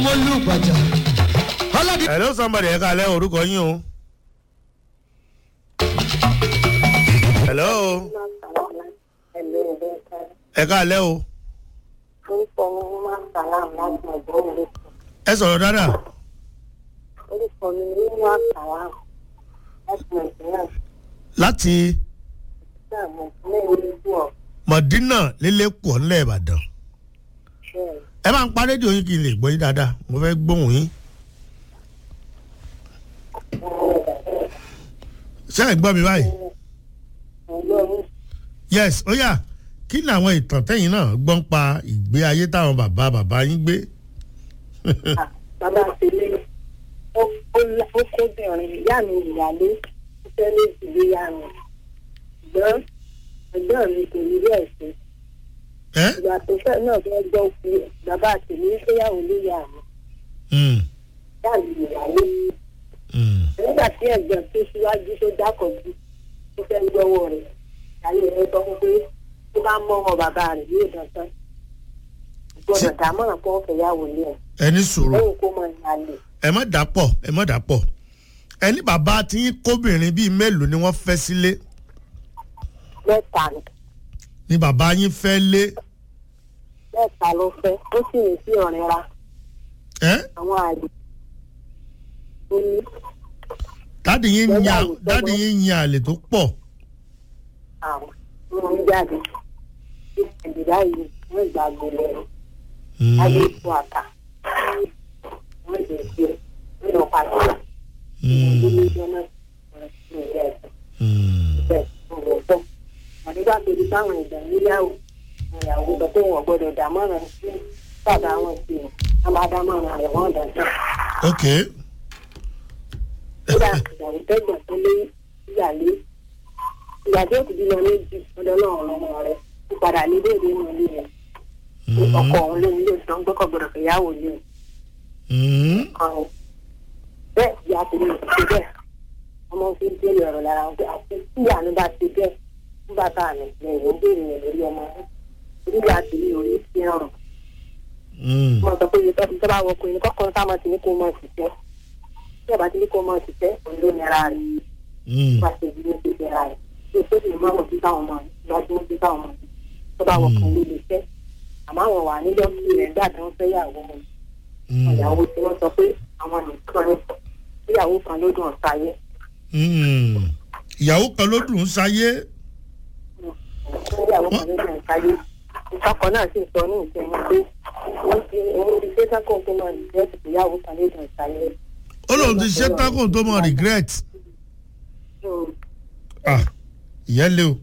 mo lù gbàjà. ọlọ́dún. hello somebody ẹ káalẹ́ orúkọ yín o. hello ẹ káalẹ́ o. orúkọ mi ní máa ń sàlám láti ọ̀gbọ́n ìlú ẹ sọ̀rọ̀ dáadáa. orúkọ mi ní máa ń sàlám láti nàìjíríà láti sí àmọ́ ìpínlẹ̀ ìlú ọ̀ mọ̀dínà lélẹ́kọ̀ọ́ ńlẹ̀ ìbàdàn. bẹ́ẹ̀ ẹ máa ń pa rédíò yín kí n lè gbọ́ yín dáadáa mo fẹ́ gbóhùn yín. ṣé ẹ gbọ́ mi báyìí. ọ̀gbọ́n mi yes ó yá kí ni àwọn ìtàn tẹ́yìn náà gbọ́ ń pa ìgbé ayé táwọn bàbá bàbá yín gbé. bàbá tèmi ó ó kóbìnrin ìyá mi ìyálé ó fẹ́ lé ìdílé ìyá mi ṣùgbọ́n ẹgbẹ́ mi kò rí bẹ́ẹ̀ sí ẹ ìgbà tó fẹ́ náà fẹ́ gbọ́ pé bàbá tèmi fẹ́yàwó lé ìyá mi Mm, ìyá mi ìyálé mm. nígbà tí ẹ̀gbọ́n tó síwájú tó dákọ̀jú tó fẹ́ gbọ́wọ́ rẹ̀ ayé rẹ̀ sọ fún pé tó bá mọ́ ọmọ bàbá rẹ̀ yóò dandan gbọ́dọ̀ dámọ̀ràn kó fẹ́ yàwó lé ẹ̀ ẹ ní sùúrù lẹ́yìn kó mọ ìyàlè ẹ má dàpọ̀ ẹ má dàpọ̀ ẹni bàbá tí yín kóbìnrin bíi mélòó ni wọ́n fẹ́ sílé mẹ́ta ni ni bàbá yín fẹ́ lé mẹ́ta ló fẹ́ ó sì ní sí ọ̀rẹ́ ra ẹ àwọn àlè tó ní dáàdì yín ń yan dáàdì yín ń yan àlè tó pọ̀ àwọn tó ń jáde ìdìbò yìí wọ́n gbàgbé lẹ́nu Mm, ayé ètò àtà wọ́n lè ṣe nínú pàṣẹ mm, ìdílé náà wọ́n ti ń jẹ́ ẹ̀sìn. mm. bẹ́ẹ̀ ọ̀rọ̀ sọ àdúgbò àtòjú táwọn ìgbà níyàwó ìyàwó sọ pé wọn gbọ́dọ̀ dámọ̀ràn sí bàbá wọn sí i wọn bá dámọ̀ràn rẹ̀ wọ́n dàn tán. ok kódà ìyàwó tẹ́gbọ̀n tó lé ìyàlé ìgbà tí òkú bímọ méjì ọ̀dọ̀ náà ọmọ rẹ̀ ó padà ní déédé inú ilé rẹ̀ Mm, ọkọ òun ló ní ilé ìsàn gbọ́kọ̀ gbọ́dọ̀ fìyàwó lé mm. ọ̀hún bẹ́ẹ̀ ìyá tèmi ò ti bẹ́ẹ̀ ọmọ fi ń béèrè ọ̀rọ̀ lára wọn pé àti tí ìyá mi bá ti bẹ́ẹ̀ ń bàbá mi lẹ́yìn ó béèrè rẹ̀ lórí ọmọ rẹ̀ orí ìyá tèmi ò rí sí ọ̀rọ̀ Mm. mo sọ pé iye tó tó bá wọ ọkùnrin kọ́kọ́ táwọn ti ní kó mọ̀ ṣiṣẹ́ tí ọba ti ní kó mọ̀ ṣiṣẹ́ òun ló nira rẹ̀ Mm. wá ṣe ìdílé tó nira rẹ̀ tí o tó lè mọ̀ wọ́n sí táwọn ọmọ rẹ̀ lọ́dún sí táwọn ọmọ rẹ̀ tó bá wọ ọkùnrin lè ṣẹ́ àmọ́ àwọn wà nílẹ̀ kí rẹ̀ gbà tó ń fẹ́ yàwó wọn Mm. ìyàwó tí wọ́n sọ pé àwọn nìkan ní ìyàwó kan ló dùn ọ̀sáyé Mm. ìyàwó kan ló dùn ún sáyé ìyàwó kan ló dùn ọ̀sáyé ìtọ́kọ náà sì sọ ní ìsinmi pé wọ́n ti òun ti ṣe sákò tó máa nìjẹ́ ìyàwó kan ló dùn ọ̀sáyé. ó lóun ti ṣe tákùn tó mọ regret ah ìyẹn lé o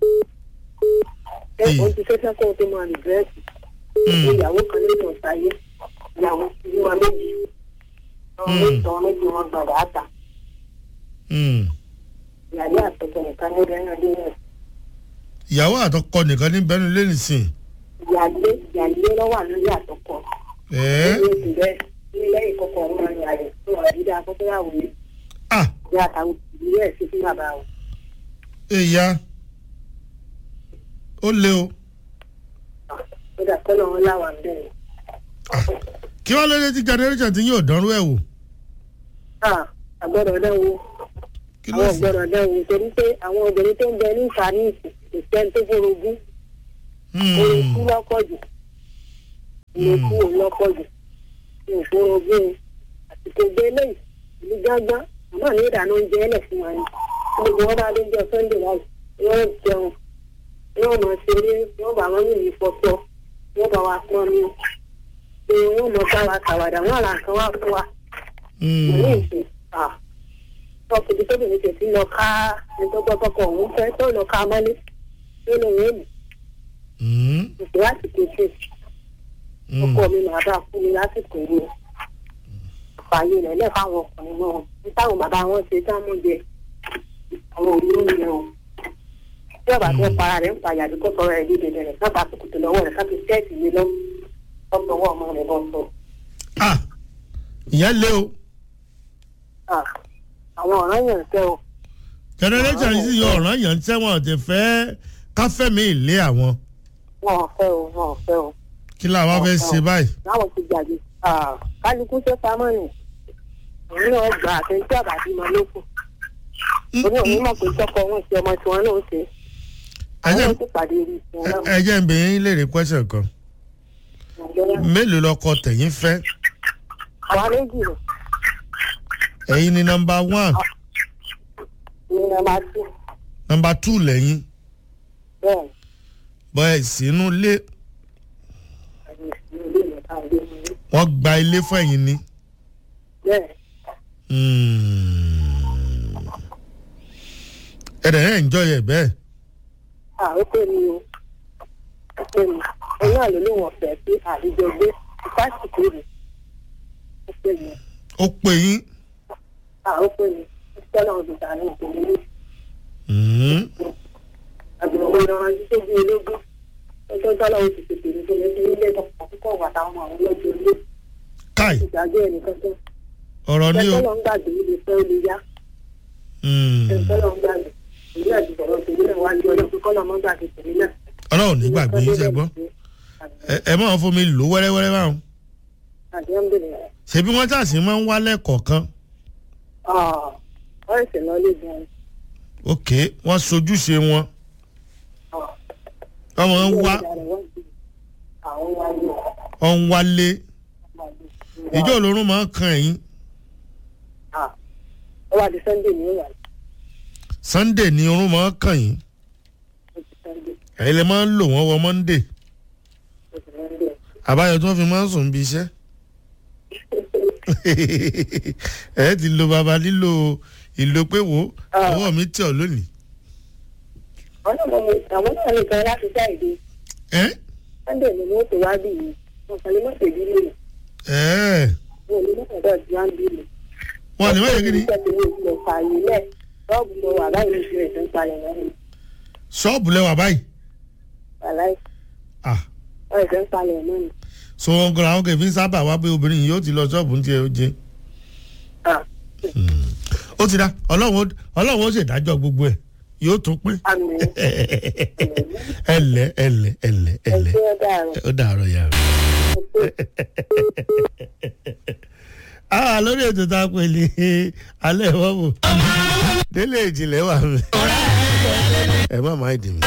ẹ òun ti ṣe sákò tó máa nìjẹ́ Mm. ìyàwó kan ló dùn ọ̀sáyé ìyàwó ti bí wọn méjì ọmọ méjì ọmọ méjì wọn gbọdọ̀ àtà Mm. ìyàlẹ́ àtọ̀tọ̀ nìkan ní ẹnu ọdún náà ìyàwó àtọkọ nìkan ní bẹnu lé nìsín ìyàlẹ́ ìyàlẹ́ lọ́wọ́ lórí àtọkọ. ẹ ní oṣù bẹ́ẹ̀ ní lẹ́yìn kọ́kọ́ ọmọ ní àyè tó wà dídá akọ́kọ́yàwó yìí ah ní àtàwọn ìdílé ẹ̀ sí fún bàbá wọn. èyà ó lé o ó dà kọ́ lọ́wọ́ láwà ń bẹ̀rẹ̀. kí wọ́n lóde tí generation ti yóò dánrú ẹ̀ wò àgbọ̀dọ̀ náà wo kí ló àwọn sì ọ̀gbọ̀dọ̀ náà wo torí pé àwọn obìnrin tó ń bẹ ní ìfàníìsì kò sẹ́ni tó forogún orogún lọ́pọ̀ jù orogún ò lọ́pọ̀ jù ní ìforogún àsìkò gbé lẹ́yìn ìlú gángan àmọ́ ní ìdáná oúnjẹ ẹlẹ̀ fún wa ni gbogbo wọn bá dé jọ sunday láì wọ́n jẹun wọ́n mọ̀ ṣeré wọ́n bá wọn yìí fọ́tọ́ wọ́n bá wa pọ́n ní pé wọ́n mọ̀ bá wa kàwàdà wọ́n àrà nǹkan wá fún wa ní ìsìn ọkùnrin tó bìnrin tètè lọ ká ẹgbẹ́gbọ́kọ̀ òun fẹ́ tó lọ ká mọ́lé tó lọ wọ́n mú ìpè lásìkò tí ọkọ mi máa bá fún mi lásìkò yìí fààyè rẹ̀ lẹ́ fáwọn ọkùnrin náà ní táwọn bàbá wọn ṣe táwọn jẹ àwọn òní oúnjẹ o tí ọba tó para rẹ̀ ń pa àyàdí kó sọ̀rọ̀ ẹ̀ dídè rẹ̀ sábà kòkòtò lọ́wọ́ rẹ̀ káfí sẹ́ẹ̀tì lé lọ ọ̀pọ̀ ọwọ́ ọmọ rẹ̀ bọ́ sọ. ah ìyẹn lé o àwọn ọ̀ràn yẹn ń tẹ́ o generation yìí sì yọ ọ̀ràn yẹn ń tẹ́wọ̀n ti fẹ́ káfẹ́mi ìlé àwọn wọn ò fẹ́ o wọn ò fẹ́ o kí làwọn fẹ́ ṣe báyìí. láwọn ti gbàgbé Ah, kálukú ṣe pamọ́ ni òun náà gbà àtẹ̀ntí àbàdí mọ́ lókun òun náà ní mọ̀ pé tọkọ wọn ṣe ọmọ tiwọn náà ó ṣe ẹ jẹ́ àwọn ó sì pàdé rí ìṣẹ́ náà ẹ jẹ́ ń bẹ̀ yín léèrè question kan mélòó lọkọ tẹ̀yìn fẹ́ àwa méjì rẹ̀ ẹ̀yin ni nọmba one ní ọmọ àti nọmba two lẹ́yìn bẹ́ẹ̀ bọ́ ẹ̀ sínú ilé àti ìsinmi ilé ìmọ̀ta ilé mi rí wọ́n gba ilé fún ẹ̀yin ni. bẹ́ẹ̀ Hmm. ẹ̀rẹ̀ ẹ̀ ń jọ yẹ bẹ́ẹ̀ à ó pè mí o ó pè mí òun náà ló lóun ọ̀fẹ́ sí àdìjọ gbé ìfásitì rẹ̀ ó pè mí ó pè yín. à ó pè mí ó tọ́lá ọdún tààrí ìpínlẹ̀ yìí. Hmm. àgbẹ̀wò ìran tó bí ológun ọjọ́ tọ́lá oṣù tètè ní kíni ní ilé ìtọ́kọ̀ púpọ̀ wà táwọn àwọn ọlọ́jọ́ ilé káì ìdájọ́ ẹnìkan tó ọ̀rọ̀ ni o. tọ́lọ́ ń gbàgbé ilé fẹ́ ó lè yá Hmm. tọ́lọ́ ń gbàgbé èyí àti sọ̀rọ̀ tèmi náà wá ní ọjọ́ pé kọ́lọ́ mọ́ gbàgbé tèmi náà. ọlọ́run ní gbàgbé yín ṣe gbọ́ Ẹ- ẹ máa fún mi lò wẹ́rẹ́wẹ́rẹ́ báwọn. àdéhùn bẹ̀rẹ̀ ṣebí wọ́n ṣàṣì máa ń wálẹ̀ kọ̀ọ̀kan. wọ́n ṣe lọ lé gan ok wọ́n sojúṣe wọn. wọ́n máa ń wá àwọn wá ní wọ́n ń wálé. ìjọ olórun máa ń kan ẹ̀yìn. ó wà di sunday ní ìwà sunday ni orun máa ń kàn yín. ó ti sunday ẹ̀yin lè máa ń lò wọ́n wọ monday. ó ti sunday. àbáyọ tí wọ́n fi máa ń sùn bí iṣẹ́. ẹ ti lo baba lílo ìlò pé wo ọwọ́ mi tẹ̀ ọ́ lónìí. àwọn náà mọ̀ àwọn náà ní kan láti jáde ẹ́ sunday ni wọ́n tó wá bí yìí wọ́n kàn lè mọ̀ tèmi lè ẹ́ wọ́n lè mọ̀ tẹ̀dọ̀ tí wọ́n bí lè. wọ́n ní wọ́n yẹ kí ni ìṣẹ́ tèmi ò lọ fààyè lẹ̀ ṣọ́ọ̀bù lọ wà báyìí ní ìṣẹ́ ìṣẹ́ ń palẹ̀ náà ni ṣọ́ọ̀bù lẹ́wà báyìí. wàláì ah wọ́n ìṣẹ́ ń palẹ̀ náà ni. so wọn gbọ́dọ̀ àwọn kẹfì ń sábà wá pé obìnrin yìí yóò ti lọ ṣọ́ọ̀bù ní tiẹ̀ ó jẹ. Ah, ó ti dá ọlọ́run ó- ọlọ́run ó ṣèdájọ́ gbogbo ẹ̀ yóò tún pín. àmì ẹlẹ ẹlẹ ẹlẹ ẹlẹ ẹgbẹ́ ọ̀dà rẹ̀ ó dàárọ̀ yàrá. ah lórí ètò tá a pè ní alẹ́ ìwọ́wò délé ìjìnlẹ̀ wà mí. ẹ má máa dì mí.